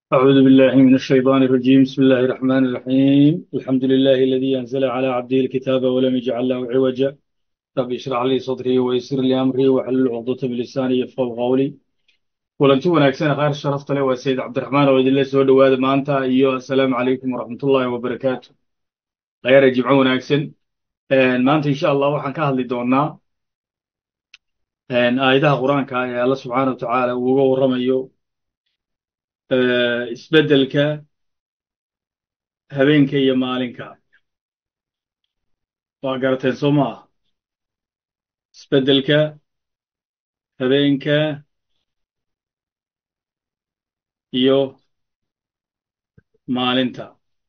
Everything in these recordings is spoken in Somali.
أعوذ بالله من الشيطان الرجيم بسم الله الرحمن الرحيم الحمد لله الذي أنزل على عبده الكتاب ولم يجعل له عوجا رب اشرح لي صدري ويسر لي أمري واحلل عقدة من لساني يفقهوا قولي kulanti wanaagsan khayr sharafta leh waa sayid cabdiraxmaan oo idinla soo dhowaada maanta iyo assalaamu calaykum waraxmatullaahi wabarakaatu khayra jimco wanaagsan maanta insha allah waxaan ka hadli doonaa aayadaha qur-aanka ee alla subxaana wa tacaala uu uga warramayo isbeddelka habeenka iyo maalinka waa garateen soo ma ah isbeddelka habeenka iyo maalinta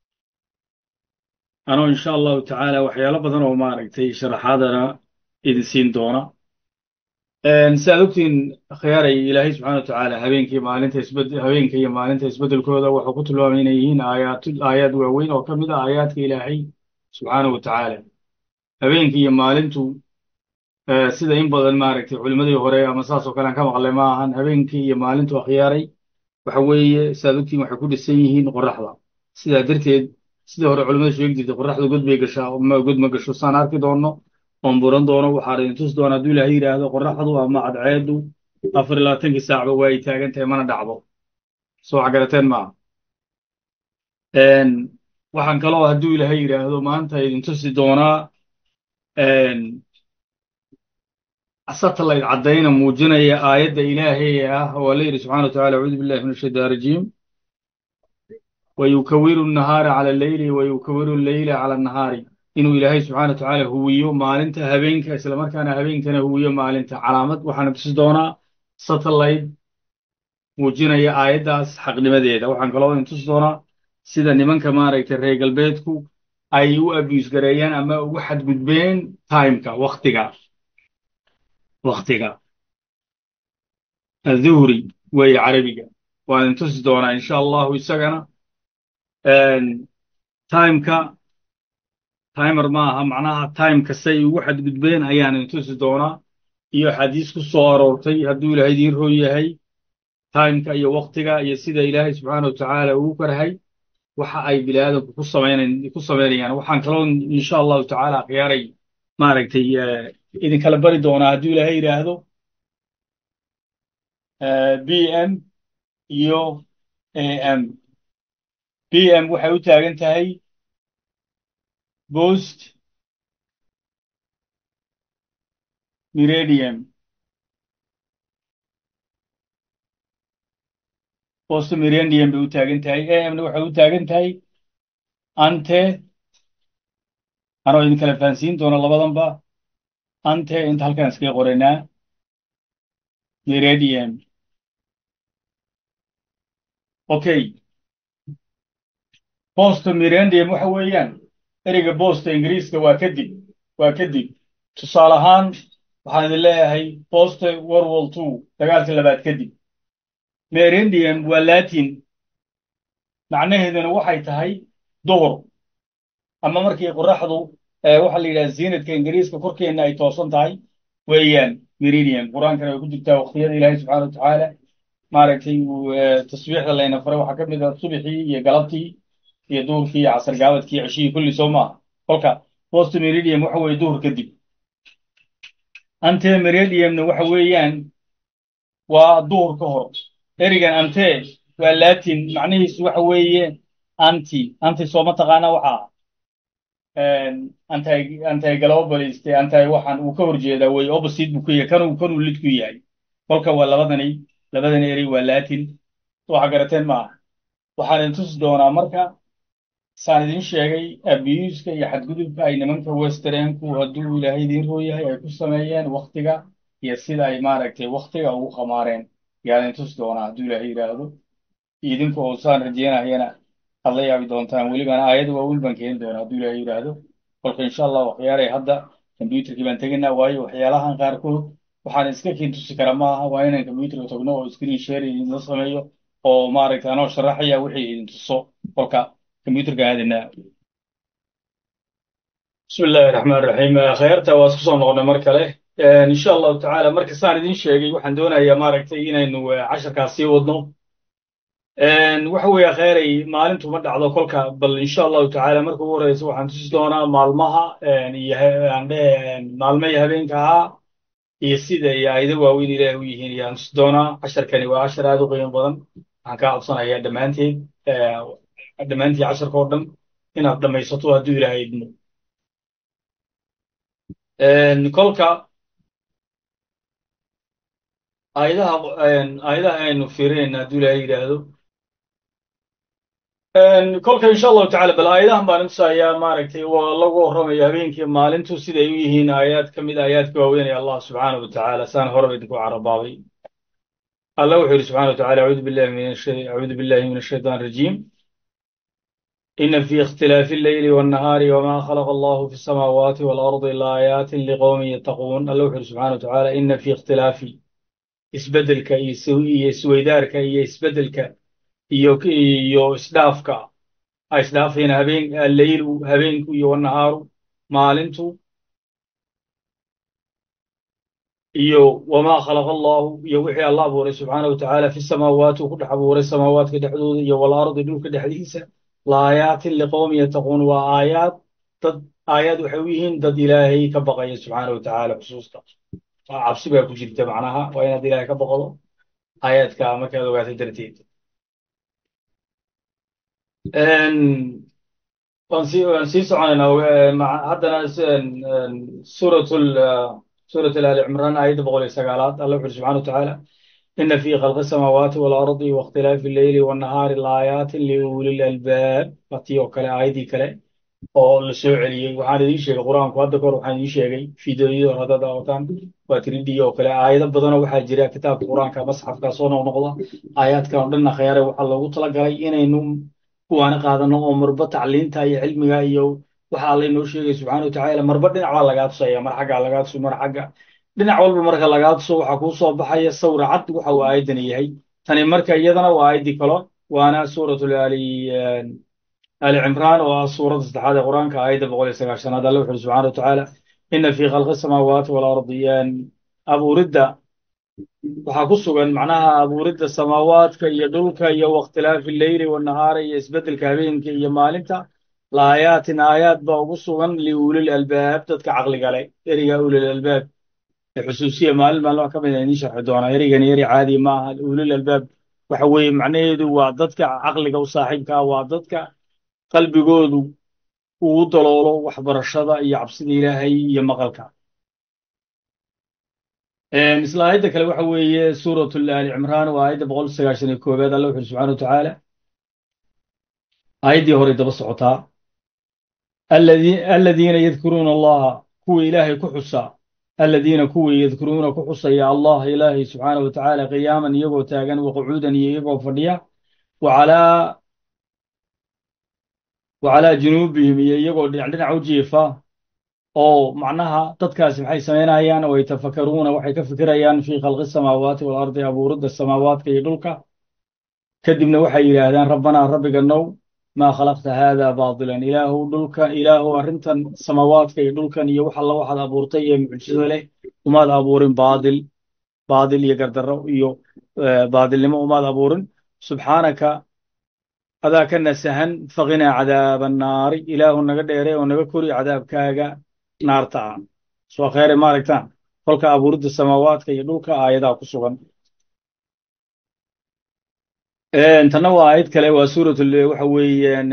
anoo insha allahu tacaala waxyaalo badan oo maaragtay sharaxaadana idin siin doona si aad ogtiin khiyaaray ilaahay subxana wa tacaala habeenkii maalinta isbed habeenka iyo maalinta isbeddelkooda wuxuu ku tilmaamay inay yihiin aayaat aayaad waaweyn oo ka mid ah aayaadka ilaahay subxaana wa tacaala habeenka iyo maalintu sida in badan maaragtay culimmadii hore ama saas oo kale aan ka maqlay ma ahan habeenkii iyo maalintu akhyaaray waxa weeye sidaad ogtiin waxay ku dhisan yihiin qoraxda sidaa darteed sidii hore culimmada sheegi jirtay qoraxda god bay gashaa ma god ma gasho saan arki doonno oon buran doono waxaa idin tusi doona hadduu ilaahay yidhaahdo qoraxdu ama cadceeddu afar iyo labaatankii saacba waa ay taagan tahay mana dhacdo soo wax garateen maaha waxaan kaloo hadduu ilaahay yidhaahdo maanta idin tusi doonaa satellite caddayna muujinaya aayadda ilaahay ah oo alla yidhi subxana wa tacala acuudu billahi min ashaytaan rajiim wayukawiru nahaara cala alleyli wayukawiru alleyla cala annahaari inuu ilaahay subxana wa tacaala huwiyo maalinta habeenka islamarkaana habeenkana huwiyo maalinta calaamad waxaana tusi doonaa satellite muujinaya aayaddaas xaqnimadeeda waxaan kaloo idin tusi doonaa sida nimanka maaragtay reer galbeedku ay u abuse gareeyaan ama ugu xadgudbeen timeka waktiga waktiga adhuhri weeye carabiga waan idin tusi doonaa insha allahu isagana timeka timer ma aha macnaha timeka say ugu xadgudbeen ayaan idin tusi doonaa iyo xadiis ku soo aroortay hadduu ilaahay idiin roo yahay timeka iyo waktiga iyo sida ilaahay subxaana wa tacaala ugu karhay waxa ay biniaadamku ku samaynan ku samaynayaan waxaan kaloo insha allahu tacaala akhyaaray maaragtay idinkala bari doonaa hadduu ilaahay yidhaahdo b m iyo a m b m waxay u taagan tahay bost miradium bost miradium bay u taagan tahay a mna waxay u taagan tahay ante anoo idin kala fahansiin doona labadanba ante inta halkaan iskaga qoraynaa miradium okay bosto miradium waxa weeyaan ereyga bosta ingiriiska waa kadib waa kadib tusaale ahaan waxaan idin leeyahay bosta world war two dagaalka labaad kadib miradium waa latin macnaheeduna waxay tahay duhur ama markii qoraxdu waxaa la yidhaha ziinadka ingiriiska korkeenna ay toosan tahay weeyaan meridium qur-aankana way ku jirtaa waqtiyada ilaahay subxana wa tacaala maaragtay tasbiixda layna faray waxaa ka mid ah subixii iyo galabtii iyo duhurkii iyo casar gaabadkii iyo ceshihii kulli soo maaha kolka post meridium waxa weeye duhur kadib ante meridiumna waxa weeyaan waa duhur ka hor erigan ante waa latin macnihiisu waxa weeye anti anti soo mataqaana waxaa anti anti globalist anti waxaan uu ka horjeedaa wey opposite buu ku yahay kanuu kanuu lid ku yahay kolka waa labadani labadani erey waa latin waxa garateen maaha waxaan idin tusi doonaa marka saan idin sheegay abuska iyo xadgudubka ay nimanka westernku hadduu ilaahay idiin roo yahay ay ku sameeyeen waktiga iyo sida ay maaragtay waktiga ugu khamaareen yaan idin tusi doonaa hadduu ilaahay yidhaahdo idinku oo saan rajeynayana aad la yaabi doontaan welibana aayada waaweyn baan keeni doonaa hadduu ilaahay yidhaahdo kolka insha allah waxyaalay hadda combyuterkii baan tegaynaa waayo waxyaalahan qaarkood waxaan iska keen tusi kara maaha waa inaan combyuterka tagno oo screen share idinla sameeyo oo maaragtay anoo sharaxaya wixii idin tuso kolka combyuterka aadinaa bismi illaahi raxmaan raxiim khayaarta waa isku soo noqonnay mar kale insha allahu tacaala marka saan idin sheegay waxaan doonayaa maaragtay inaynu casharkaas sii wadno waxa weeye kheyray maalintu ma dhacdo kolka bal insha allahu tacaala marka ugu horeysa waxaan tusi doonaa maalmaha iyo aan dhehe maalmo iyo habeenka ahaa iyo sida iyo aayado waaweyn ilaah u yihiin ayaan tusi doonaa casharkani waa cashar aad u qiimo badan waxaan kaa codsanayaa dhammaanteed dhammaantii casharka oo dhan inaad dhammaysato hadduu ilaahay idmo kolka aayadaha aayadaha aynu fiirinayna hadduu ilaahay yidhaahdo kolka insha allahu tacala bal aayadahan baan intusayaa maaragtay waa lagu warramayo habeenkii maalintu siday u yihiin aayaad ka mid aayaadka waaweynaya allah subxaanahu watacaala saan horeba idinku carabaabay allah wuxuu yidhi subxana wataala acuudu billahi min acuudu billahi min ashaytaan rajiim ina fi ikhtilaafi alleyli wannahaari wama khalaqa allahu fi samaawaati waalardi laayaatin liqowmin yattaquun allah wuxuu yidhi subxana watacaala ina fi ikhtilaafi isbeddelka iyo iyo isweydaarka iyo isbeddelka iyo iyo isdhaafka ay isdhaafayaan habeen alleylu habeenku iyo wannahaaru maalintu iyo wamaa khalaqa allahu iyo wixii alla abuuray subxaana wa tacaala fi samaawaati uu ku dhex abuuray samaawaadka dhexdooda iyo walardi dhulka dhexdiisa laayaatin liqowmin yattaquun waa aayaad dad aayaad waxay u yihiin dad ilaahay ka baqaya subxaana wa tacaala xusuusta cabsi baa ku jirta macnaha waa inaad ilaahay ka baqdo aayaadka markaad ogaatay darteed waan sii waan sii soconaynaa haddana suuratul suurat ali cimraan aayadda boqol iyo sagaalaad alla wuxu uri subxana wa tacaala ina fi khalqi samaawaati waalardi waاkhtilaafi alleyli wannahaari laayaatin liuli lalbaab watii oo kale aayaddii kale oo la soo celiyey waxaan idiin sheegay qur-aanku hadda kahor waxaan idiin sheegay fideoyada hor haddaad daawataan waa tridhi oo kale aayado badanoo waxaa jira kitaabka qur-aanka masxafka soo noqnoqda aayaadkan oo dhan akhyaare waxaa loogu talagalay inaynu kuwaana qaadano oo marba tacliinta iyo cilmiga iyo waxa alla inoo sheegay subxana wa tacaala marba dhinac baa lagaa tusaya mar xaggaa lagaa tuso mar xagga dhinac walba marka lagaa tuso waxaa kuu soo baxaya sawra cad waxa uu aayaddani yahay tani marka iyadana waa aayaddii kalo waana suuratul ali ali cimraan oo ah suuradda saddexaad ee qur-aanka aayadda boqol iyo sagaashanaad alla wuxu uri subxana wa tacaala ina fi khalqi samaawaati waalardi abuuridda waxaa ku sugan macnaha abuuridda samaawaadka iyo dhulka iyo wakhtilaafi alleyli wannahaari iyo isbeddelka habeenka iyo maalinta laayaatin aayaad baa ugu sugan liulil albaab dadka caqliga leh eriga ulil albaab ee xusuusiya maalin maalmaha ka mid a idiin sharxi doonaa erigani eri caadi ma aha ulil albaab waxa weeye macnaheedu waa dadka caqliga u saaxiibka ah waa dadka qalbigoodu uu daloolo waxbarashada iyo cabsida ilaahay iyo maqalka isla aayadda kale waxa weeye suuratu ali cimraan waa aayadda boqol sagaashan iyo koobaad alla wuxu uri subxana wa tacaala aayaddii horay daba socotaa aladiina yadkuruuna allaha kuwa ilaahay ku xusa aladiina kuwii yadkuruuna ku xusaya allah ilaahay subxaana wa tacaala qiyaaman iyagoo taagan waqucuudan iyo iyagoo fadhiya wacalaa wacalaa junuubihim iyo iyagoo dhinac dhinac u jiifa oo macnaha dadkaasi maxay samaynayaan oo yatafakaruuna waxay ka fikirayaan fii khalqi samaawaati waalardi abuuridda samaawaadka iyo dhulka kadibna waxay yidhaahdaan rabbanaa rabbiga now maa khalaqta haada baatilan ilaahu dhulka ilaahu arrintan samaawaadka iyo dhulkan iyo wax alla waxaad abuurtay ee mucjiso leh umaad abuurin baadil baadil iyo gardarro iyo baadilnimo umaad abuurin subxaanaka adaa ka nasahan faqinaa cadaaba annaari ilaahu naga dheere oo naga kori cadaabkaaga naarta ah soo kheyre maaragtaan kolka abuuridda samaawaadka iyo dhulka aayadaa ku sugan tanna waa aayad kale waa suuratul waxa weeyaan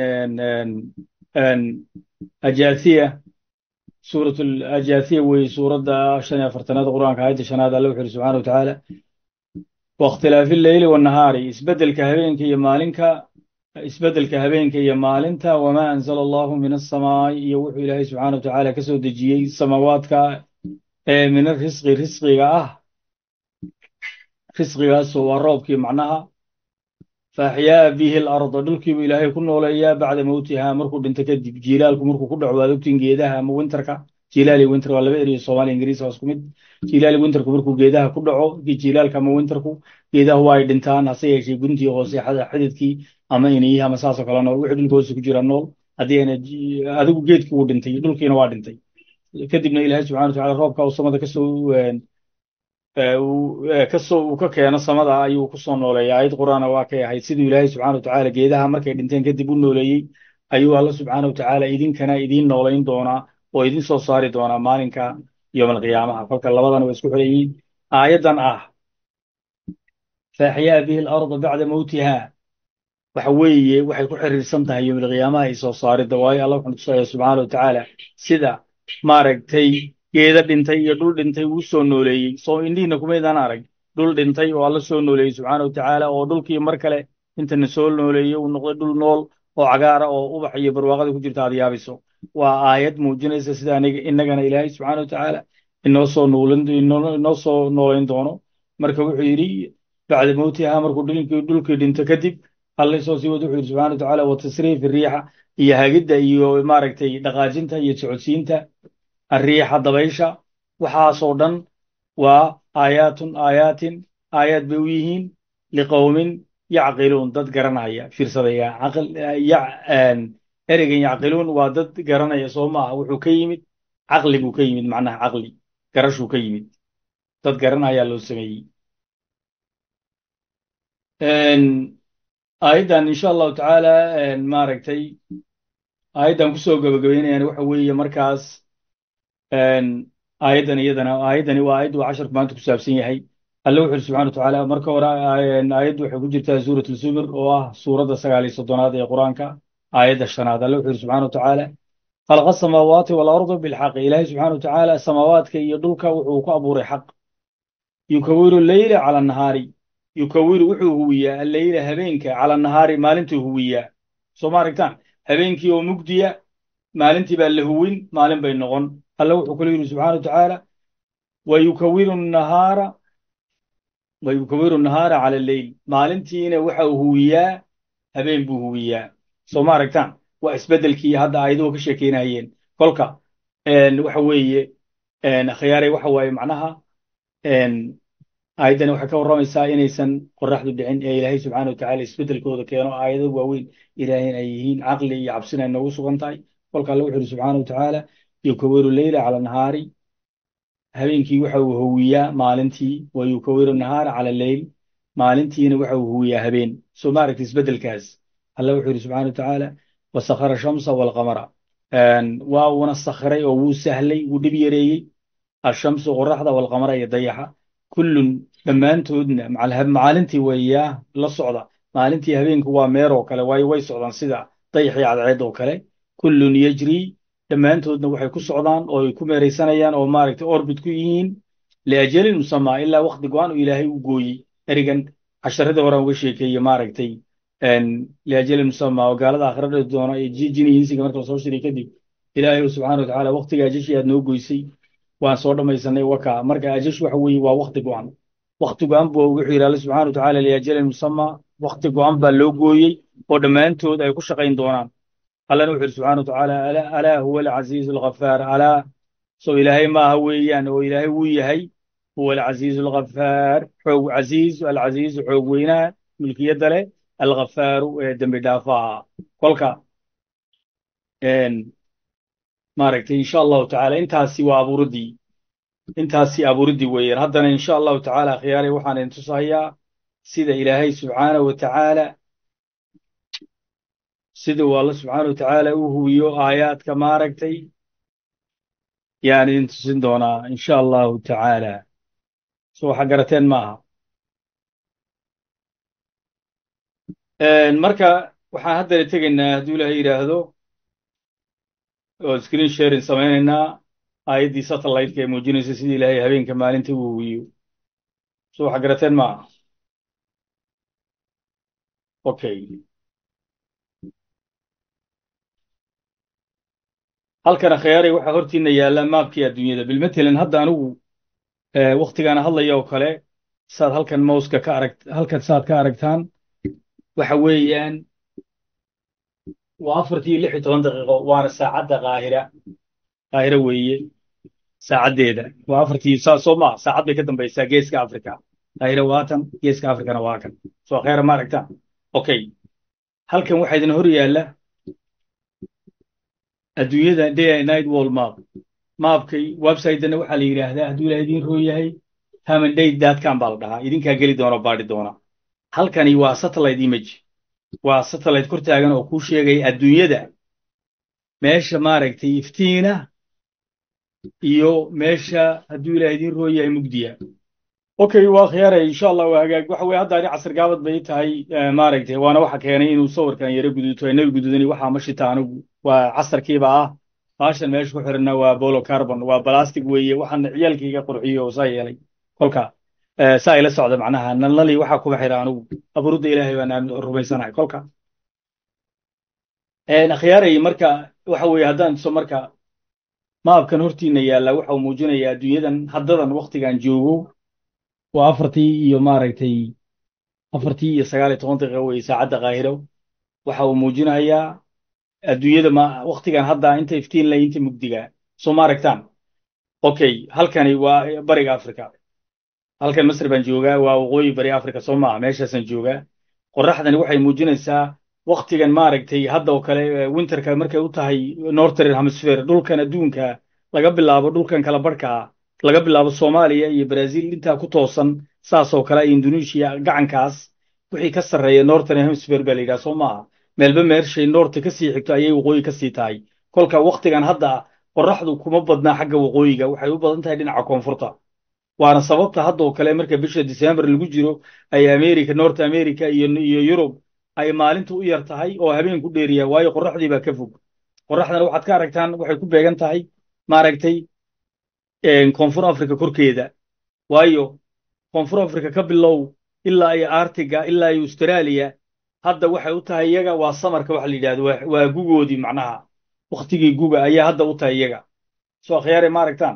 ajaathiya suuratul ajaathiya weeye suuradda shan iyo afartanaad qur-aanka aayadda shanaad alla wuxu uri subxana wa tacaala waاkhtilaafi alleyli wannahaari isbeddelka habeenka iyo maalinka isbeddelka habeenka iyo maalinta wamaa anzala allahu min asamaa'i iyo wuxuu ilaahay subxaana wa tacaala ka soo dejiyey samaawaadka ee min arisqi risqiga ah risqigaasoo waa roobkii macnaha faaxyaa bihi alarda dhulkiibuu ilaahay ku nooleeyaa bacda mowtiha markuu dhinto kadib jiilaalku markuu ku dhaco waad ogtiin geedaha ama winterka jilaali winter waa laba eriyo soomaaliya ingiriis waa isku mid jilaali winterku markuu geedaha ku dhaco jilaalka ama winterku geedaha waa ay dhintaan hase yeeshee guntii hoose xididkii ama inayihii ama saasoo kale nool wixii dhulka hoose ku jira nool haddii ayna adigu geedkii wuu dhintay dhulkiina waa dhintay kadibna ilaahay subxana watacala roobka uu samada kasoo kasoo uu ka keeno samada ayuu ku soo nooleeyay aayad qur'aana waa kay ahayd siduu ilaahay subxana wa tacaala geedaha markay dhinteen kadib u nooleeyey ayuu alla subxaana wa tacaala idinkana idiin noolayn doonaa oo idin soo saari doonaa maalinka yowm alqiyaamaha kolka labadana waa isku xidhayiin aayaddan ah faaxyaa bihi alarda bacda mowtiha waxa weeye waxay ku xiriirsan tahay yowm alqiyaamaha iyo soo saaridda waayo alla wuxuu tusaya subxaana wa tacaala sida maaragtay geeda dhintay iyo dhul dhintay uu soo nooleeyey soo indhihiina kumaydaan arag dhul dhintay oo alla soo nooleeyey subxaana wa tacaala oo dhulkii mar kale intana soo nooleeyey uu noqday dhul nool oo cagaara oo ubax iyo barwaaqada ku jirta aad yaabayso waa aayad muujinaysa sida aniga innagana ilaahay subxaana wa tacaala inoo soo nuulin inoo soo noolayn doono marka wuxuu yidhi bacda mowtiha markuu dhulkii dhulkii dhinto kadib alle soo sii wad wuxuu yidhi subxana wa tacaala wa tasriifi riixa iyo hagidda iyo maaragtay dhaqaajinta iyo socodsiinta arriixa dabaysha waxaasoo dhan waa aayaatun aayaatin aayaad bay u yihiin liqowmin yacqiluun dad garanaya fiirsadaya ereygan yacqiluun waa dad garanaya soo maaha wuxuu ka yimid caqli buu ka yimid macnaha caqli garashuu ka yimid dad garanayaa loo sameeyey aayaddan insha allahu tacaala maaragtay aayaddan kusoo gabagabeynayaan waxa weeye markaas aayaddan iyadana aayaddani waa aayaddu casharku maanta ku saabsan yahay alle wuxu uri subxana wa tacaala marka hore aayaddu waxay ku jirtaa suurat lzumur oo ah suuradda sagaal iyo soddonaad ee qur-aanka aayadda shanaad alle wuxu uri subxana wa tacaala khalaqa asamaawaati waalarda bilxaqi ilaahay subxana wa tacaala samaawaadka iyo dhulka wuxuu ku abuuray xaq yukawiru leyla cala nahaari yukawiru wuxuu huwiyaa alleyla habeenka cala nahaari maalintuu huwiyaa soo ma aragtaan habeenkii oo mugdiya maalintii baa la huwin maalin bay noqon alle wuxuu kula yidhi subxana wa tacaala wa yukawiru nahaara wa yukawiru nahaara cala alleyl maalintiina waxa uu huwiyaa habeen buu huwiyaa soo ma aragtaan waa isbeddelkii hadda aayaduhu ka sheekeynayeen kolka waxa weeye khiyaaray waxa waaye macnaha aayaddani waxay ka warramaysaa inaysan qoraxdu dhicin ee ilaahay subxana wa tacaala isbeddelkooda keeno aayado waaweyn ilaahayna ay yihiin caqli iyo cabsina ay noogu sugan tahay kolka alle wuxu uhi subxana wa tacaala yukawiru leyla cala nahaari habeenkii waxa uu huwiyaa maalintii wa yukawiru nahaara cala leyl maalintiina waxa uu huwiyaa habeen soo ma aragta isbeddelkaas alle wuxuu yidhi subxana wa tacaala wasakhara shamsa waalqamara waa uuna sakhiray oo wuu sahlay wuu dhib yareeyey ashamsu qoraxda waalqamara iyo dayaxa kullun dhammaantoodna maalintii weeyaa la socda maalintii habeenku waa meer oo kale waayo way socdaan sida dayaxii cadceed oo kale kullun yejrii dhammaantoodna waxay ku socdaan oo ay ku meeraysanayaan oo maaragtay orbit ku yihiin liajalin musamaa ilaa wakti go-aan uu ilaahay u gooyey erigan casharadii horaan uga sheekeeye maaragtay liajalin musamaa oo gaalada aakhirada doona ee jini insiga marka lasoo shiray kadib ilaahay subxana wa tacaala waktiga ajashii aad noo goysay waan soo dhammaysanay waka marka ajash waxa weeye waa wakti go-an wakti go-an buu wuxuu yidhi alle subxana wa tacaala liajalin musamaa wakti go-an baa loo gooyey oo dhammaantood ay ku shaqayn doonaan allana wuxu yidhi subxana wa tacaala alaa huwa alcasiizu alghafaar alaa soo ilaahay maaha weeyaan oo ilaahay wuu yahay huwa alcasiizu alghafaar xoog casiiz alcasiizu xoog weynaha mulkiyadda leh alghafaaru ee dembi dhaafaha kolka maaragtay insha allahu tacaala intaasi waa abuuriddii intaasi abuuriddii weeyaan haddana insha allahu tacaala khiyaaray waxaan idin tusahayaa sida ilaahay subxaana wa tacaala sida uu alla subxaana wa tacaala u huwiyo aayaadka maaragtay yaan idin tusin doonaa insha allahu tacaala so waxa garateen maaha marka waxaan haddana tegaynaa hadduu ilaahay yidhaahdo oo screen sharing samaynaynaa aayaddii satellite-ka ee muujinaysa sidii ilaahay habeenka maalinta u huwiyo so waxa garateen maaha okay halkana khiyaaray waxaa hortiina yaalla maabkii adduunyada bilmatalan hadda anigu waktigaana hadlaya oo kale saad halkan mouska ka arag halkan saad ka aragtaan waxa weeyaan waa afartii lix iyo toban daqiiqo waana saacadda qaahira qaahira weeye saacaddeeda waa afartii saa soo maa saacad bay ka dambaysaa geeska africa qaahira waa tan geeska africana waa kan soo khayra ma aragtaan okay halkan waxaa idin hor yaalla adduunyada day and night wall map maapkay websitena waxaa la yidhaahdaa hadduu ilaah idiin roo yahay hamandate datcom baa la dhahaa idinkaa geli doona baadhi doona halkani waa satellite image waa satellite kor taagan oo kuu sheegaya adduunyada meesha maaragtay iftiina iyo meesha hadduu ilaah idiin roo yahay mugdiya okay waa khiyaaray insha allah waa hagaag waxa weye hadda ani casir gaabad bay tahay maaragtay waana waxa keenay inuu sawirkan yaro guduuto inaga gududani waxaa ma shita anigu waa casarkiiba ah baashan meesha ku xidhanna waa bolo carbon waa balastic weeye waxaana ciyaalkayga qurxiyo oo saa yeelay kolka saa ila socda macnaha nalnali waxaa kuma xidha anigu abuurudda ilaahay baan rumaysanahay kolka akhyaaray marka waxa weeye haddaan tuso marka maabkan hortiina yaalla waxa uu muujinayaa adduunyadan haddadan waktigan joogo waa afartii iyo maaragtay afartii iyo sagaal iyo toban daqiiqa weye saacadda qaahiro waxa uu muujinayaa adduunyada ma waktigan hadda inta iftiin leh inta mugdiga soo ma aragtaan okay halkani waa bariga africa halkan masr baan joogaa waa waqooyi bari africa soo maaha meeshaasaan joogaa qoraxdani waxay muujinaysaa waktigan maaragtay hadda oo kale winterka markay u tahay northern hemisphere dhulkan adduunka laga bilaabo dhulkan kala barhkaa laga bilaabo soomaaliya iyo brazil intaa ku toosan saasoo kale indonesia gacankaas wixii ka sarreeya northern hemisphere baa la yidhaha soo maaha meelba meershay noorta ka sii xigto ayay waqooyi ka sii tahay kolka waktigan hadda qoraxdu kuma badnaa xagga waqooyiga waxay u badan tahay dhinaca koonfurta waana sababta haddoo kale marka bisha december lagu jiro ay america north america iyo iyo yurub ay maalintu u yar tahay oo habeenku dheeriya waayo qoraxdii baa ka fog qoraxdana waxaad ka aragtaan waxay ku beegan tahay maaragtay koonfur africa korkeeda waayo koonfur africa ka bilow ilaa iyo artiga ilaa iyo australia hadda waxay u tahay iyaga waa samarka waxa la yidhahdo waa gugoodii macnaha waktigii guga ayaa hadda u tahay iyaga soo akhyaare ma aragtaan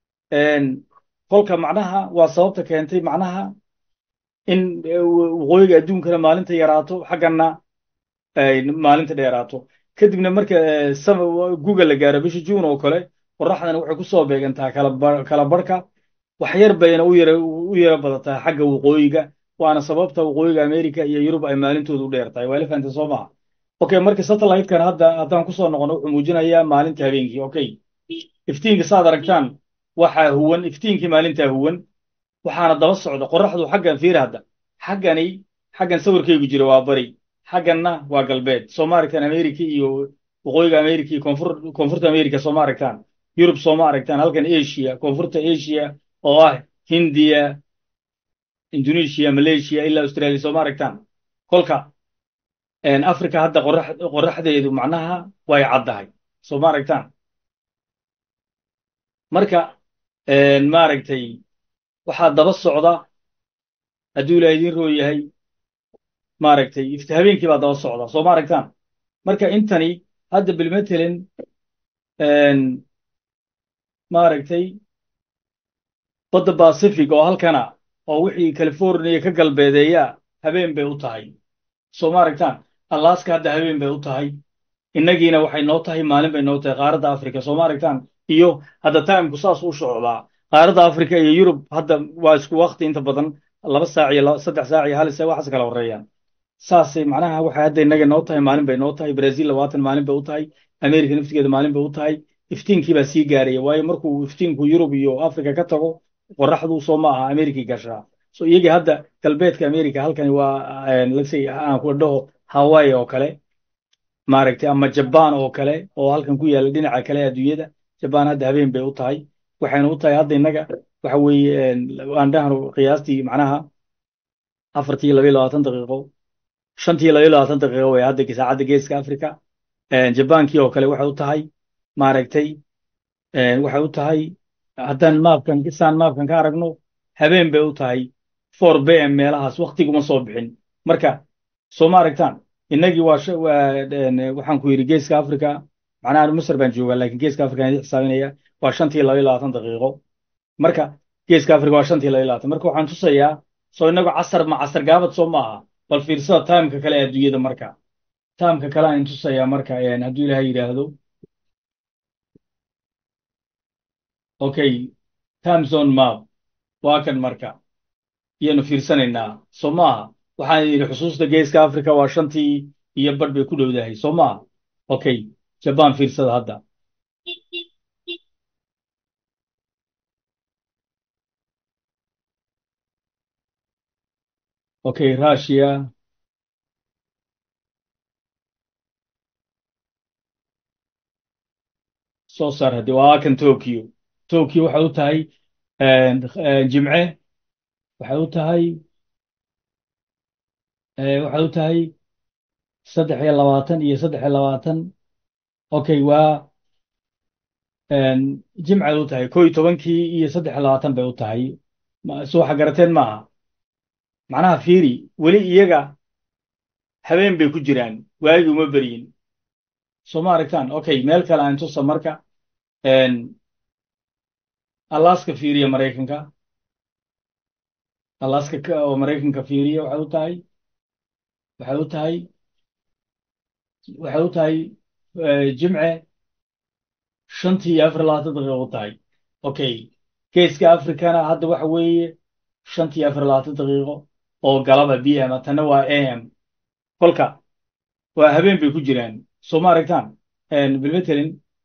kolka macnaha waa sababta keentay macnaha in waqooyiga adduunkana maalinta yaraato xaggana maalinta dheeraato kadibna marka guga la gaaro bisha juun oo kale qoraxdana waxay ku soo beegantaa kala barhka wax yar bayna u yara badataa xagga waqooyiga waana sababta waqooyiga america iyo yurub ay maalintoodu u dheer tahay waa elefanta soo maha okay marka satellite-kan hadda haddaan kusoo noqono wuxuu muujinayaa maalinta habeenkii okay iftiinka saad aragtaan waxaa huwan iftiinkii maalintaa huwan waxaana daba socda qoraxdu xaggan fiir hadda xaggani xaggan sawirkaygu jira waa bari xagganna waa galbeed soo ma aragtaan america iyo waqooyiga america iyo koonfur koonfurta america soo ma aragtaan yurub soo ma aragtaan halkan asia koonfurta asia oo ah hindiya indonesia malaysia ilaa australia soo ma aragtaan kolka africa hadda qorax qoraxdeedu macnaha way caddahay soo ma aragtaan marka maaragtay waxaa daba socda hadduu ilaa idiin roo yahay maaragtay ifti habeenkii baa daba socda soo ma aragtaan marka intani hadda bilmatelin maaragtay badda pacific oo halkana oo wixii california ka galbeedeeya habeen bay u tahay soo ma aragtaan alaska hadda habeen bay u tahay innagiina waxay noo tahay maalin bay noo tahay qaaradda africa soo ma aragtaan iyo hadda timku saas u socdaa qaaradda africa iyo yurub hadda waa isku wakti inta badan laba saac iyo saddex saac iyo hal saac waxaas kala horeeyaan saasay macnaha waxay hadda innaga noo tahay maalin bay noo tahay brazil labaatan maalin bay u tahay america naftigeeda maalin bay u tahay iftiinkii baa sii gaaraya waayo markuu iftiinku yurub iyo africa ka tago qoraxdu soo ma aha america gashaa so iyagii hadda galbeedka america halkani waa lasay aan ku dhaho hawaii oo kale maaragtay ama jaban oo kale oo halkan ku yaalla dhinaca kale adduunyada jaban hadda habeen bay u tahay waxayna u tahay hadda innaga waxa weeye aan dhahno qiyaastii macnaha afartii labayo labaatan daqiiqo shantii labayo labaatan daqiiqo way hadda saacadda geeska africa jabankii oo kale waxay u tahay maaragtay waxay u tahay haddaan maapkan isaan maapkan ka aragno habeen bay u tahay four b m meelahaas waktiguma soo bixin marka soo ma aragtaan innagii waa waxaan ku yidhi geeska africa macnaha masr baan joogaa lakin geeska africa aan xisaabinaya waa shantii labayo labaatan daqiiqo marka geeska africa waa shantii labayo labaatan marka waxaan tusayaa soo inagu casar ma casar gaabad soo maaha bal fiirsada timeka kale ee adduunyada marka timeka kale aan tusayaa marka hadduu ilahay yidhaahdo okay time zone map waa kan marka iyanu fiirsanaynaa soo maaha waxaan yidhi xusuusta geeska africa waa shantii iyo badh bay ku dhowdahay soo maaha okay jaban fiirsada hadda okay russia soo saar haddii waa kan tokyo tokyo waxay u tahay jimce waxay u tahay waxay u tahay saddex iyo labaatan iyo saddex iyo labaatan okay waa jimcay u tahay ko iyo tobankii iyo saddex iyo labaatan bay u tahay so waxa garateen maaha macnaha fiiri weli iyaga habeen bay ku jiraan waagi uma beryin soo ma aragtaan okay meel kale aan tusa marka alaska fiiriya maraykanka alaska oo maraykanka fiiriya waxay u tahay waxay u tahay waxay u tahay jimce shantii iyo afar labaatan daqiiqo u tahay okay geeska africana hadda waxa weeye shantii iyo afar labaatan daqiiqo oo galaba b m tanna waa a m kolka waa habeen bay ku jiraan soo ma aragtaan bilmetelin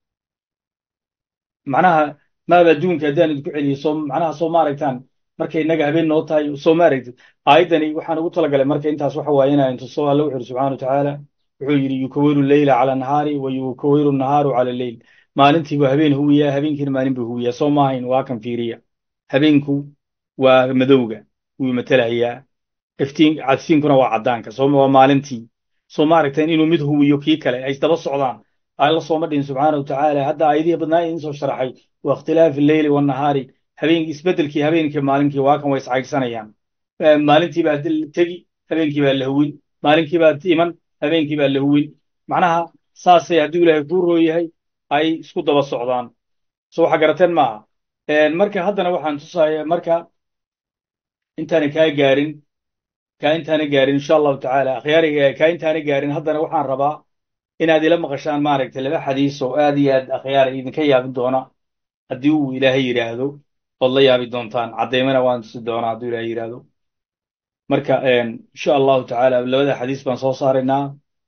macnaha maaba adduunka haddaan idinku celiyo soo macnaha soo ma aragtaan markay innaga habeen noo tahay soo ma aragtid aayaddani waxaan ugu talagalay marka intaas waxa waaye inaan tuso alla wuxu yidhi subxana wa tacaala wuxuu yidhi yukawiru leyla cala nahaari wa yukawiru nahaaru cala leyl maalintii buu habeen huwiyaa habeenkiina maalin buu huwiyaa soo maahayn waa kan fiiriya habeenku waa madowga wuu matelayaa iftiin cadfiinkuna waa caddaanka soo waa maalintii soo ma aragteen inuu mid huwiyo kii kale ay isdaba socdaan alla sooma dhihin subxaana wa tacaala hadda aayadihii badnaa idin soo sharaxay wa ikhtilaafi alleyli wannahaari habeen isbeddelkii habeenkii maalinkii waa kan way iscaygsanayaan maalintii baa tegi habeenkii baa la huwin maalinkii baa iman habeenkii baa la huwin macnaha saasay hadduu ilaahay kuu rooyahay ay isku daba socdaan so waxa garateen maaha marka haddana waxaan tusaya marka intaana kaa gaarin kaa intaana gaarin insha allahu tacaala akhyaariga kaa intaana gaarin haddana waxaan rabaa inaad ila maqashaan maaragtay laba xadiis oo aad iyo aad akhyaara idinka yaabin doona haddii uu ilaahay yidhaahdo ood la yaabi doontaan caddaymana waan tusi doonaa hadduu ilaahay yidhaahdo marka insha allahu tacaala labada xadiis baan soo saaraynaa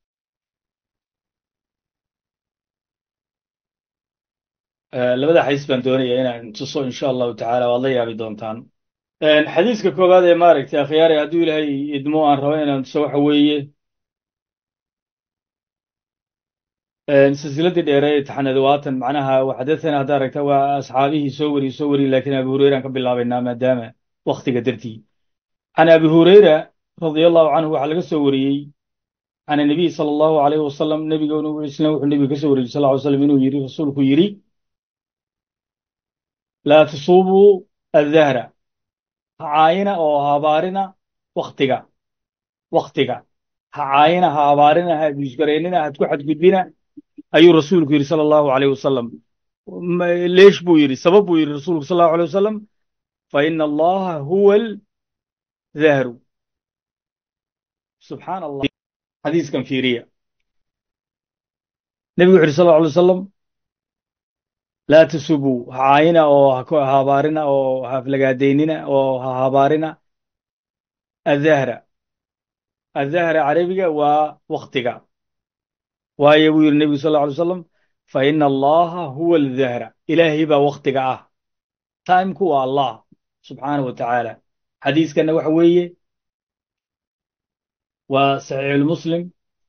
labada xadiis baan doonaya inaan tuso insha allahu tacaala waad la yaabi doontaan xadiiska koowaad ee maaragtay akhyaare hadduu ilaahay idmo aan rabo inaan tuso waxa weeye silsiladii dheere ee taxanada waatan macnaha waxadathana hadda aragta waa asxaabihii soo wariye soo wariye laakiin abi hureyran ka bilaabaynaa maadaama waktiga dartii can abi hureyra radia allahu canhu waxaa laga soo wariyey can anabiy sala allahu alayhi wasalam nebiga isna wuxuu nebiga ka soo wariyey sal ly slam inuu yidhi rasuulku yidhi laa tusuubuu addahra ha caayina oo ha habaarina waktiga waktiga ha caayina ha habaarina ha abusgareynina ha ku xadgudbina ayuu rasuulku yidhi sala allahu alayh wasalam leesh buu yidhi sabab buu yidhi rasuulku sal allahu alay wasalam fa ina allaha huwa aldahru subxaan allah xadiiskan fiiriya nebigu wuxu yidhi sal allahu alay wasalam laa tasubuu ha caayina oo ha habaarina oo ha aflagaadaynina oo ha habaarina addahra addahra carabiga waa waktiga waayo buu yidhi nebigu sal alla alay wasalam fa ina allaha huwa aldahra ilaahay baa waktiga ah taimku waa allah subxaanahu wa tacaala xadiiskanna waxa weeye waa saxiixulmuslim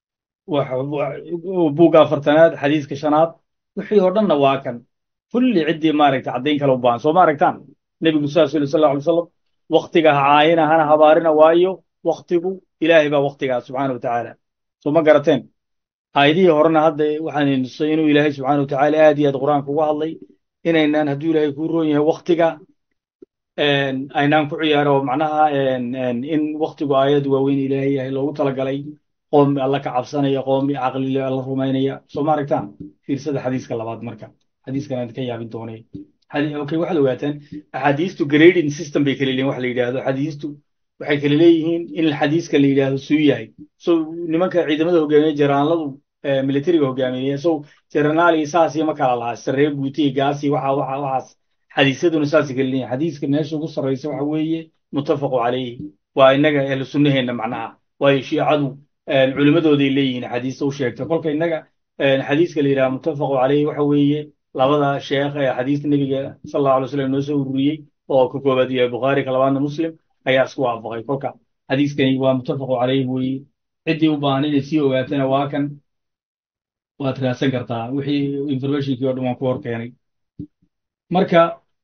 buugga afartanaad xadiiska shanaad wixii oo dhanna waa kan kulli ciddii maaragta caddayn kale u baahan soo ma aragtaan nebigu saasuu yidhi sal alla alay wasalam waktiga ha caayina hana habaarina waayo waktigu ilaahay baa waktigaa subxaana wa tacaala soo ma garateen aayadihii horena hadda waxaan tusay inuu ilaahay subxaana wa tacaala aad iyo aad qur-aanka uga hadlay inaynaan hadduu ilaahay kuu roon yahay waktiga aynaan ku ciyaaro macnaha in waktigu aayad waaweyn ilaahay yahay loogu talagalay qoom alla ka cabsanaya qoomi caqlile alla rumaynaya soo ma aragtaan fiirsada xadiiska labaad marka xadiiskan aan ka yaabin doonay okay waxaad ogaataan axaadiistu grading system bay kala leeyihin wax la yidhaahdo xadiistu waxay kala leeyihiin in xadiiska la yidhaahdo suu yahay so nimanka ciidamada hogaamiya jaraanladu militariga hogaamiya so jaranaali saas iyo ma kala lahaa sarreeyo guutiya gaasi waxa waxa waxaas xadiisyaduna saasay kala leeyihin xadiiska meesha ugu sarreysa waxa weeye muttafaqu calayhi waa innaga ahlu sunnaheenna macnaha waayo shiicadu culimmadooday leeyihiin xadiista u sheegta kolka innaga xadiiska la yidhaha muttafaqu calayhi waxa weeye labada sheekh ee xadiista nebiga sal allahu alay slam noo soo ururiyey oo ka koobaad yahay bukhaari ka labaadna muslim ayaa isku waafaqay kolka xadiiskani waa muttafaqu calayh weeye ciddii u baahan inay sii ogaatana waa kan waad raadsan kartaa wixii informationkii o dhan waan ku hor keenay marka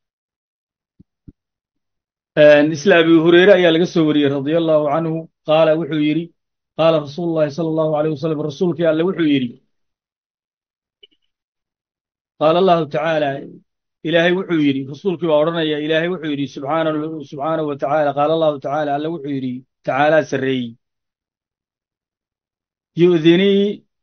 isla abi hureyre ayaa laga soo wariyey radia allahu canhu qaala wuxuu yidhi qaala rasuulu llahi sala allahu alayh wasalam rasuulkii alle wuxuu yidhi qaala allahu tacaala ilaahay wuxuu yidhi rasuulkii baa odhanaya ilaahay wuxuu yidhi subxaanahu wa tacaala qaala allahu tacaala alle wuxuu yidhi tacaalaa sarreeyey yu'dinii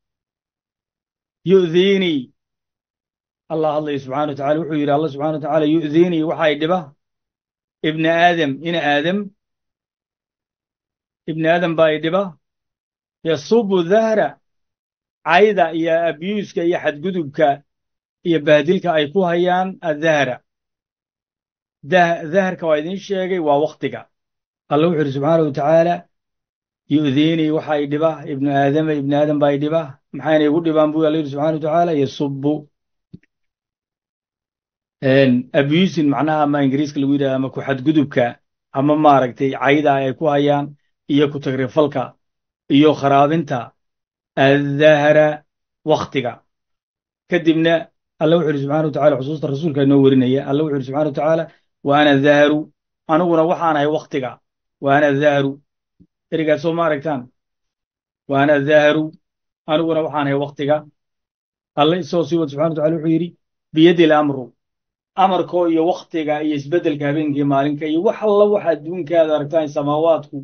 yu'diinii allah hadlaya subxana wa tacala wuxuu yidhi allah subxana wa tacaala yu'diinii waxay dhiba ibna aadam ina aadam ibna aadam baa i dhiba yasubu dahra cayda iyo abyuuska iyo xadgudubka iyo bahdilka ay ku hayaan addahra daharka waa idin sheegay waa wakhtiga alla wuxuu yidhi subxaana wa tacaala yu'diinii waxa i dhiba ibnu aadama ibna aadam baa i dhiba maxayna igu dhibaan buu alla yidhi subxana wa tacaala yasubu abusin macnaha ama ingiriiska lagu yidhahda ama ku xadgudubka ama maaragtay cayda ay ku hayaan iyo ku tagrifalka iyo kharaabinta addahra wakhtiga kadibna alla wuxu yidhi subxana wa tacala xusuusta rasuulka inoo werinaya alla wuxu yidhi subxana wa tacaala wa ana dahru aniguna waxaan ahay wakhtiga wa ana dahru erigaas soo ma aragtaan wa ana dahru aniguna waxaan ahay wakhtiga alla isagoo sii wad subxana wa tacala wuxuu yidhi biyadi lamru amarkoo iyo wakhtiga iyo isbeddelka habeenkii maalinka iyo wax alla waxa adduunkaada aragtaan samaawaadku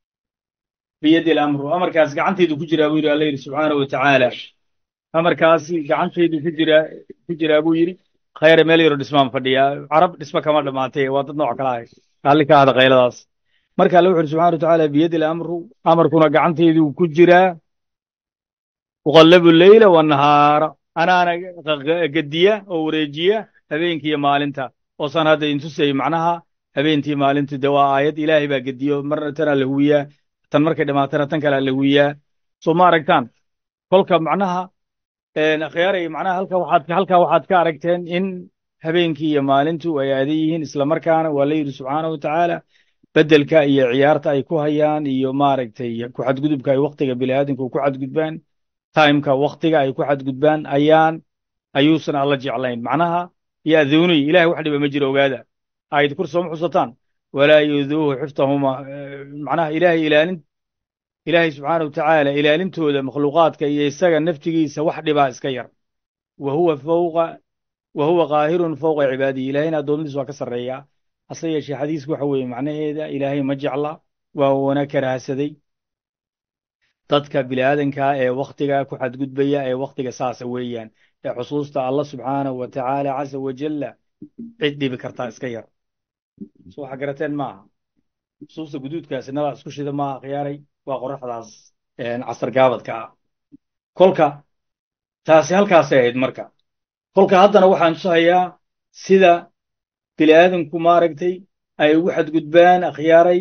biyadi lamru amarkaas gacantaydu ku jiraa buu yidhi alla yidhi subxaana wa tacaala amarkaasi gacantaydu ku jiraa ku jiraa buu yidhi khayre meel yaro dhismaan fadhiya carab dhisma kama dhammaatay waa dad nooc kala ahay raalli ka ahda kayladaas marka alle wuxu yidhi subxana wa tacaala biyadi lamru amarkuna gacantaydu ku jiraa uqallabu leyla wannahaara anaana gediya oo wareejiya habeenkii iyo maalinta oosaan hadda intusay macnaha habeentii maalintu de waa aayad ilaahay baa gediyo marna tanaa la huwiyaa tan markay dhamaatana tan kalea la huwiyaa soo ma aragtaan kolka macnaha akhyaaray macnaha halka waxaad halkaa waxaad ka aragteen in habeenkii iyo maalintu ay aadan yihiin islamarkaana waa la yidhi subxaana wa tacaala beddelka iyo ciyaarta ay ku hayaan iyo maaragtay ku xadgudubka ay wakhtiga biniaadamku ku xadgudbaan timeka wakhtiga ay ku xadgudbaan ayaan ayuusan alla jeclayn macnaha ya'duuniy ilahay wax dhiba ma jiro ogaada aayad kur sooma xusataan walaa yuduuhu xiftahuma macnaha ilaahay ilaalin ilaahay subxaana wa tacaala ilaalintooda makhluuqaadka iyo isaga naftigiisa wax dhibaa iska yar wa huwa fawqa wa huwa qaahirun fawqa cibaadihi ilaahayna addoommadiis waa ka sarreeyaa hase yeeshee xadiisku waxa weeye macnaheeda ilaahay ma jecla waa wana karaahsaday dadka bini'aadankaa ee wakhtiga ku xadgudbaya ee wakhtiga saasa weeyaan ee xusuusta allah subxaanahu wa tacaala casa wajalla cid dhibi kartaa iska yar so waxa garateen maaha xusuusta guduudkaasi nabaa isku shida maaha khiyaaray waa qoraxdaas casar gaabadka ah kolka taasi halkaasay ahayd marka kolka haddana waxaan tusahayaa sida bini'aadanku maaragtay ay ugu xadgudbaan akhyaaray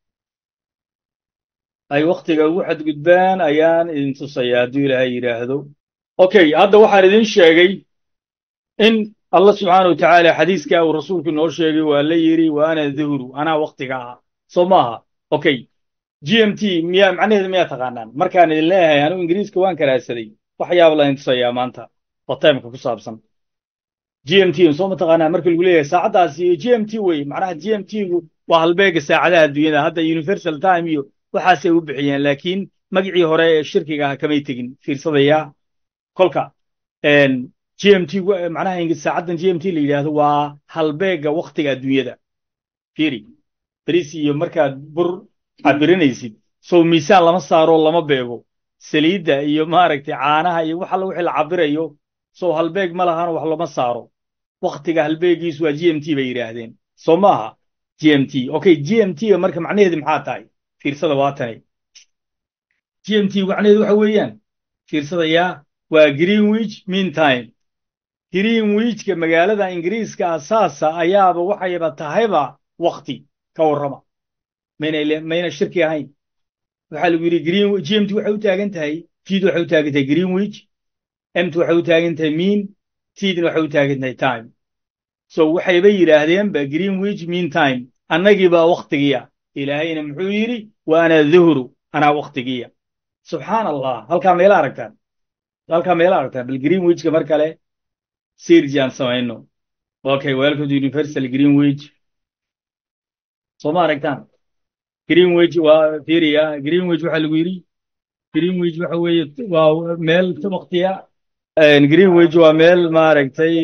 ay wakhtiga ugu xadgudbaan ayaan idin tusayaa hadduu ilaahay yidhaahdo okay hadda waxaan idin sheegay in allah subxaana wa tacaala xadiiska uu rasuulku inoo sheegay waa la yidhi wa ana duhru anaa wakhtiga ah soo maaha okay g m t miyaa macnaheedu miyaa taqaanaan markaan idin leeyahay anigu ingiriiska waan karaadsaday wax yaab laydin tusayaa maanta oo timeka ku saabsan g m t soo ma taqaanaan marka lagu leeyahay saacaddaasi g m t wey macnaha g m t-gu waa halbeega saacadaha adduunyada hadda universal time iyo waxaasay u bixiyeen laakiin magicii hore ee shirkiga aha kamay tegin fiirsadayaa kolka g m t macnaha saacaddan g m t la yidhaahdo waa halbeega wakhtiga adduunyada fiiri beris iyo markaad bur cabirinaysid sow miisaan lama saaro lama beego saliidda iyo maaragtay caanaha iyo wax alla wixii la cabirayo sow halbeeg ma lahano wax lama saaro wakhtiga halbeegiisu waa g m t bay yidhaahdeen soo maaha g m t okay g m t ga marka macnaheedu maxaa tahay fiirsada waa tani g m t macnaheedu waxa weeyaan fiirsadayaa waa greenwich mean time greenwichka magaalada ingiriiska asaasa ayaaba waxayba tahayba wakhti ka warrama mayna mayna shirki ahayn waxaa lagu yidhi green g m t waxay u taagan tahay td waxay u taagan tahay greenwich mt waxay u taagan tahay mean tdna waxay u taagan tahay time so waxayba yidhaahdeenba greenwich mean time annagii baa wakhtigiya ilaahayna muxuu yidhi wa ana duhru anaa waktigiya subxaan allah halkaa meela aragtaan halkaa meela aragtaan bal greenwichka mar kale sirji aan samayno okay welcome to universal greenwich soo ma aragtaan greenwich waa fiiriya greenwich waxaa lagu yidhi greenwich waxa weeye waa meel waktiya greenwich waa meel maaragtay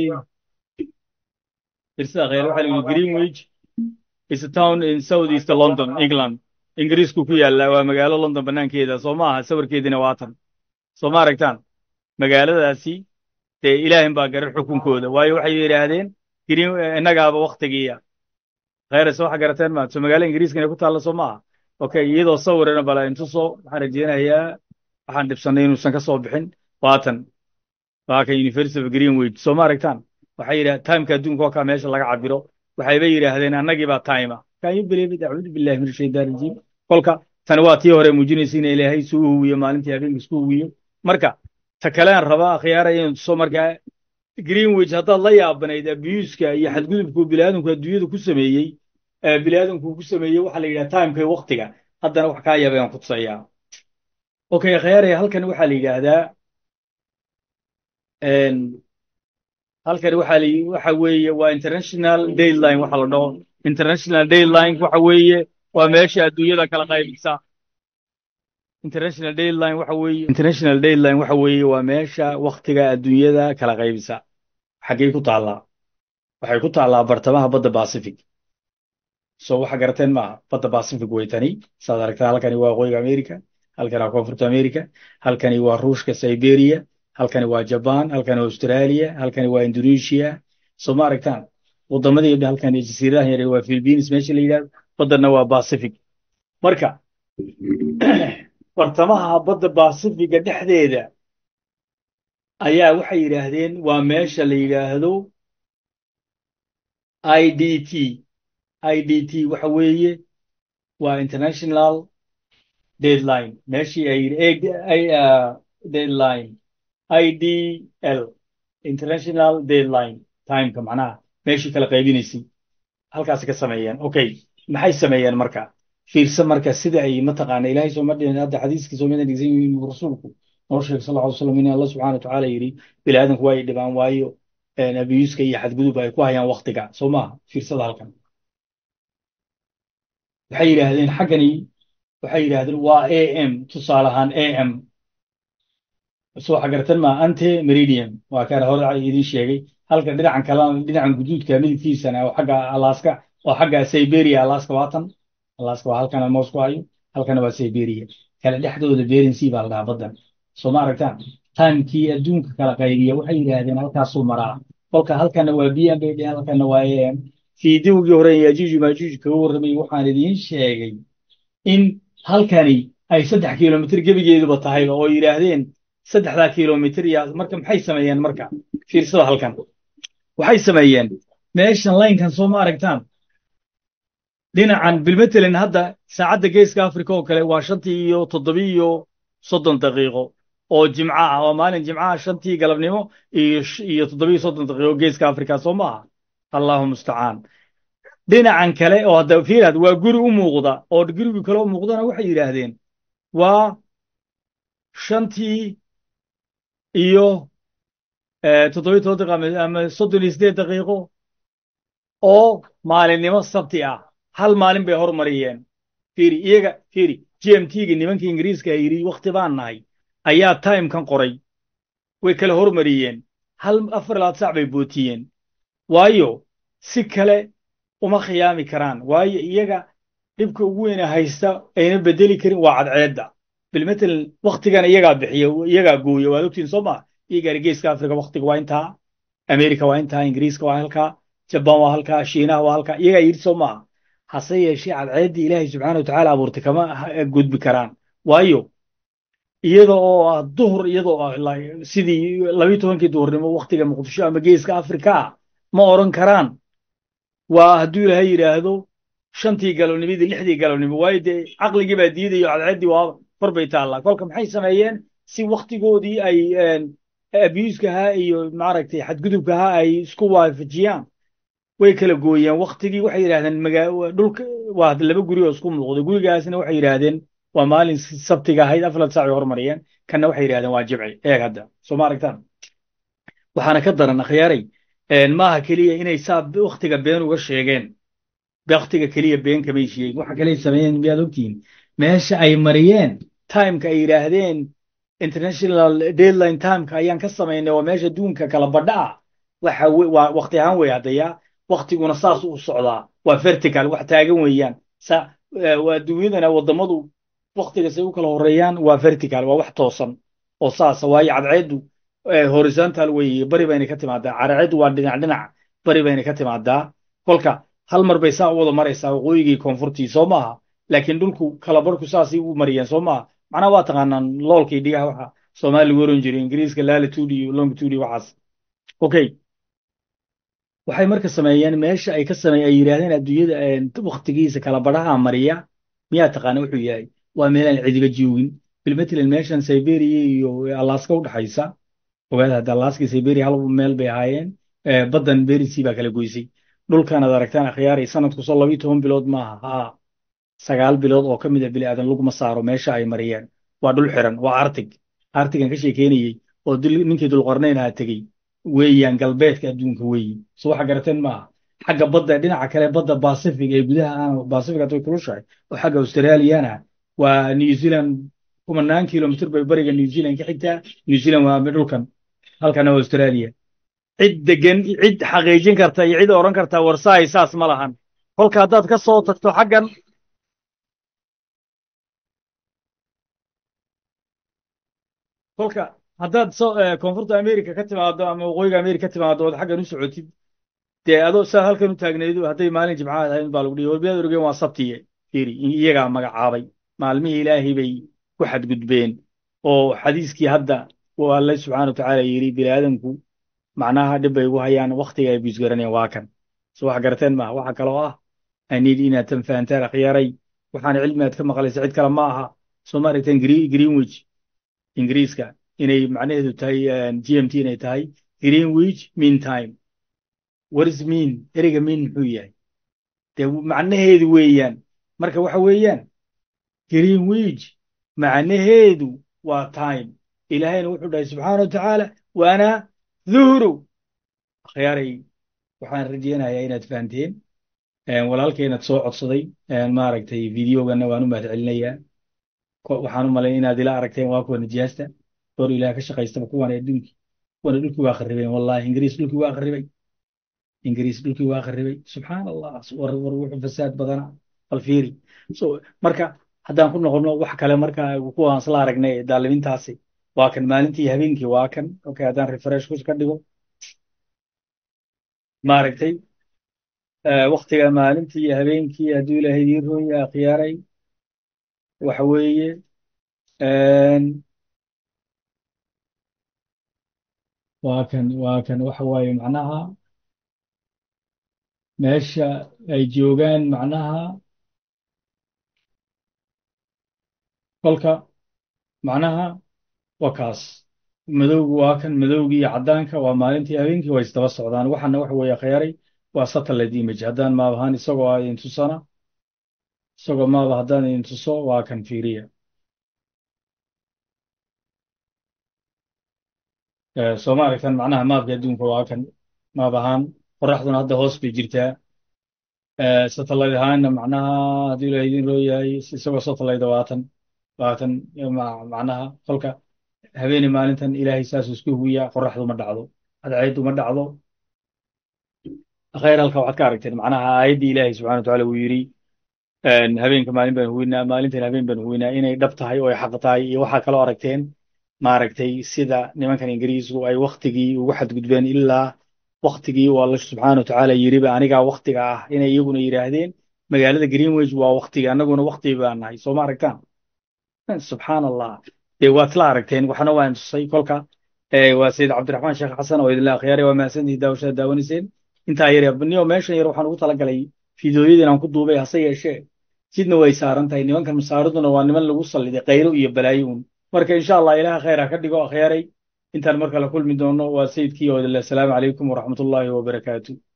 irsa khayr waxaa lagu yidhi greenwich is a town in south east london england ingiriisku ku yaalla waa magaalo london banaankeeda soo ma aha sawirkeediina waatan soo ma aragtaan magaaladaasi dee ilaahin baa garan xukunkooda waayo waxay yidhaahdeen green innagaaba waktigiiya khayrase waxa garateen maa soo magaalo ingiriiska inay ku taalla soo maaha okay iyadoo sawirana bala intuso waxaan rajeynayaa waxaan dhibsanay inuusan ka soo bixin waatan waa kan university of greenwich soo ma aragtaan waxay yidhaha timeka adduunka oo kaa meesha laga cabiro waxayba yidhaahdeen annagii baa time can you believe it acuudu billahi min ashaytaan rajiim kolka tani waa tii hore muujinaysa in ilaahay isuu huwiyo maalintii habeenka isku huwiyo marka ta kalean rabaa akhyaara inuu tuso markaa greenwich haddaad la yaabanayd abuuska iyo xadgudubku biniaadamku adduunyada ku sameeyey biniaadamku ku sameeyey waxaa la yidhaha timeka waktiga haddana wax kaa yaaba aan ku tusayaa okay akhyaaraya halkan waxaa la yidhaahdaa halkan waxaa la waxa weeye waa international dayline waxa la dhaho international dayline waxa weeye waa meesha adduunyada kala qaybisa international dayline waxa weeye international dayline waxa weeye waa meesha waktiga adduunyada kala qaybisa xaggay ku taallaa waxay ku taallaa bartamaha badda pacific so waxa garateen maaha badda pacific way tani saad aragtaa halkani waa waqooyiga america halkani waa koonfurta america halkani waa ruushka siberia halkani waa jaban halkani waa australia halkani waa indonesia soo ma aragtaan wadamadii halkani jasiiradahan yare waa philippines meesha la yidhahdo baddana waa pacific marka bartamaha badda pacifiga dhexdeeda ayaa waxay yidhaahdeen waa meesha la yidhaahdo i d t i d t waxa weeye waa international deadline meeshii ay deadline i d l international deadline timeka macnaha meeshii kala qaybinaysay halkaasi ka sameeyeen okay maxay sameeyeen marka fiirsa marka sida ay mataqaana ilaahay soo madhin hadda xadiiskii soo madan dhigsan yihiin rasuulku noo sheegay sal lla slam in allah subxana watacaala yidhi bini aadanku waa ay dhibaan waayo abiyuuska iyo xadgudub ay ku hayaan waktiga soo maaha fiirsada halkan waxay yidhaahdeen xaggani waxay yidhaahdeen waa a m tusaale ahaan a m soo xagartan ma ante meridium waa kaan hore idin sheegay halka dhinacan kalena dhinacan guduudka midabkiisana oo xagga alaska oo xagga siberia alaska waatan alaska waa halkana moos ku hayo halkana waa siberia kala dhexdooda bering sea baa la dhahaa baddan soo ma aragtaan timekii adduunka kala qaybiya waxay yidhaahdeen halkaasuu maraa kolka halkana waa b m bay dheheen halkana waa a m fiidowgii hore yajuuj maajuuj kaga warramay waxaan idiin sheegay in halkani ay saddex kilomitr gebigeeduba tahayba oo yidhaahdeen saddexdaa kilomitr iyo marka maxay sameeyeen marka fiirsada halkan waxay sameeyeen meeshan laynkan soo ma aragtaan dhinacan bilmatelin hadda saacadda geeska africa oo kale waa shantii iyo toddobi iyo soddon daqiiqo oo jimco ah waa maalin jimcaha shantii galabnimo iyo toddobiyo soddon daqiiqo geeska africa soo maaha allahu mustacaan dhinacan kale oo hadda fiirad waa guri u muuqda oo gurigi kale u muuqdana waxay yidhaahdeen waa shantii iyo toddobiyo toban daqiiqo ama soddon iyo siddeed daqiiqo oo maalinimo sabti ah hal maalin bay hormariyeen fiiri iyaga fiiri g m t-ga nimanka ingiriiska yidhi wakhti baan nahay ayaa timekan qoray way kala hormariyeen hal afar labaad sac bay bootiyeen waayo si kale uma khiyaami karaan waayo iyaga dhibka ugu weyna haysta ayna bedeli karin waa cadceedda bilmatalan wakhtigan iyagaa bixiya iyagaa gooya waad ogtiin soo maa iyagaari geeska africa wakhtiga waa intaa america waa intaa ingiriiska waa halkaa jabaan waa halkaa shiinaha waa halkaa iyagaa yidhi soo maaha hase yeeshee cadceeddii ilaahay subxaana watacaala abuurtay kama gudbi karaan waayo iyada oo ah duhur iyadoo ah sidii labiyo tobankii duhurnimo wakhtiga muqdisho ama geeska afrika ma odhan karaan waa hadduu ilaahay yidhaahdo shantii galabnimidii lixdii galabnimo waayo dee caqligii baa diidayo cadceeddii waa kor bay taallaa kolka maxay sameeyeen si wakhtigoodii ay abuuskahaa iyo maaragtay xadgudubkahaa ay isku waafajiyaan way kala gooyeen waktigii waxay yidhahdeen magaa dhulka waa laba guri oo isku muuqda gurigaasna waxay yidhaahdeen waa maalin sabtiga ahayd afar saac ay hormariyeen kanna waxay yidhahdeen waa jimci eeg hadda soo ma aragtaan waxaana ka daran akhyaaray maaha keliya inay saa waktiga been uga sheegeen waktiga keliya been kamay sheegin waxa kale sameeyeen miyaad ogtihiin meesha ay mariyeen timeka ay yidhaahdeen international deadline timeka ayaan ka samaynay waa meesha duunka kala badha ah waxa waa wakti ahaan wey haddaya waktiguna saas u socdaa waa vertical wax taagan weeyaan sa waa dunyadana wadamadu waktiga say u kala horeeyaan waa vertical waa wax toosan oo saasa waayo cadceeddu horizontal weeye bari bayna ka timaadaa cadceeddu waa dhinac dhinac bari bayna ka timaadaa kolka hal mar bay saa u wada maraysaa waqooyigii koonfurtii soo maaha laakiin dhulku kala barhku saasay u mariyeen soo maaha macnaha waa taqaanaan loolkii dhigaha waxa soomaali lagu oran jiray ingiriiska latitude iyo longitude iyo waxaas okay waxay marka sameeyeen meesha ay ka sameey ay yidhaahdeen adduunyada waktigiisa kala badhaha mariya miyaa taqaana wuxuu yahay waa meelaan cidiba joogin bilmatalan meeshan siberia iyo alaska u dhaxaysa ogaada hadda alaska siberia hal meel bay ahaayeen baddan berisi baa kala goysay dhulkan ad aragtaan akhyaaray sanadku soo labiyo toban bilood maaha haa sagaal bilood oo ka mid a bini aadan laguma saaro meesha ay mariyeen waa dhul xiran waa artig artigan ka sheekeynayey oo ninkii dulqarnayn aha tegey weeyaan galbeedka adduunka weeyi so waxa garateen maaha xagga badda dhinaca kale badda pacific ee gudaha aan pacific hadday kulushahay oo xagga australiana waa new zealand kumanaan kilomitr bay bariga new zealand ka xigtaa new zealand waa dhulkan halkana waa australia cid degan cid xaqiijin karta iyo cid oran karta warsaay saas ma lahan kolka haddaad ka soo tagto xaggan kolka haddaad so koonfurta america ka timaado ama waqooyiga america ka timaado ood xaggan u socotid dee adoo saa halkan u taagnaydu hadday maalin jimcaha ahayn baa lagu dhihi walbiyaad orgeen waa sabtiye fiiri iyagaa magacaabay maalmihii ilaahay bay ku xadgudbeen oo xadiiskii hadda uu alle subxaana watacaala yidhi bini aadamku macnaha dhib bay ugu hayaan waktiga ay buisgaraneen waa kan so wax garateen maaha waxa kaloo ah aniid inaad tan fahantaan akhyaaray waxaan cilmi aad ka maqlaysa cid kale ma aha soo ma aragteen greenwich ingiriiska inay macnaheedu tahay g m t inay tahay greenwich mean time what is mean ereyga mean muxuu yahay dee macnaheedu weeyaan marka waxa weeyaan greenwich macnaheedu waa time ilaahayna wuxuu dhahay subxaana watacaala waana duhru akhyaaray waxaan rajeynayaa inaad fahanteen walaalkeenad soo codsaday maaragtay videogana waan u mahad celinayaa waxaan u malayn inaad ila aragteen waa kuwa nijaasta door ilaah ka shaqaystaba kuwan adduunkii kuwana dhulkii waa kharibeen wallahi ingiriis dhulkii waa kharibay ingiriis dhulkii waa kharibay subxaan allah war war wuxuu fasaad badana bal fiiri so marka haddaan ku noqono wax kale marka kuwaan isla aragnay daalimintaasi waa kan maalintii habeenkii waa kan okay haddaan refresh ku ka dhigo maaragtay waktiga maalintii iyo habeenkii hadduu ilaahay idiin rooya akhyaaray waxa weeye waa kan waa kan waxa waaye macnaha meesha ay joogaan macnaha kolka macnaha waa kaas madowgu waa kan madowgii iyo caddaanka waa maalintii habeenkii way isdaba socdaan waxana waxa weeye khayaaray waa satellite image haddaan maab ahaan isagoo a idin tusana isagoo maaba haddaan idin tuso waa kan fiiriya soo ma aragtan macnaha maabka adduunka waa kan maab ahaan qoraxduna hadda hoos bay jirtaa satellite ahaanna macnaha hadduu ilaah idin roo yahay isagoo satellite waatan waatan macnaha kolka habeeni maalintan ilaahay saasuu isku huwiyaa qoraxdu ma dhacdo cadceeddu ma dhacdo khayr halka waxaad ka aragteen macnaha aayaddii ilaahay subxana watacaala uu yidhi habeenka maalin baan huwinaa maalintan habeen baan huwinaa inay dhab tahay oo ay xaq tahay iyo waxaa kaloo aragteen maaragtay sida nimankan ingiriisku ay waktigii ugu xadgudbeen ilaa waktigii uu alla subxaana watacaala yidhiba anigaa waktiga ah inay iyaguna yidhaahdeen magaalada greenwich waa waktiga annaguna wakti baan nahay soo ma aragtaan subxaan allah dee waad isla aragteen waxna waan tusay kolka waa sayid cabdiraxmaan sheekh xasan oo idinla akhyaari waa mahadsantihi daawashada daawanayseen intaa yar niyo meeshan yar waxaan ugu talagalay fiidooyadii inaan ku duubay hase yeeshee sidna way saaran tahay nimankan masaariduna waa niman lagu salliday qaylo iyo balaayo un marka insha allah ilaha khayr ha ka dhigo akhyaaray intaan mar kale kulmi doono waa sayidkii oo idinle asalaamu calaykum waraxmatullaahi wabarakaatu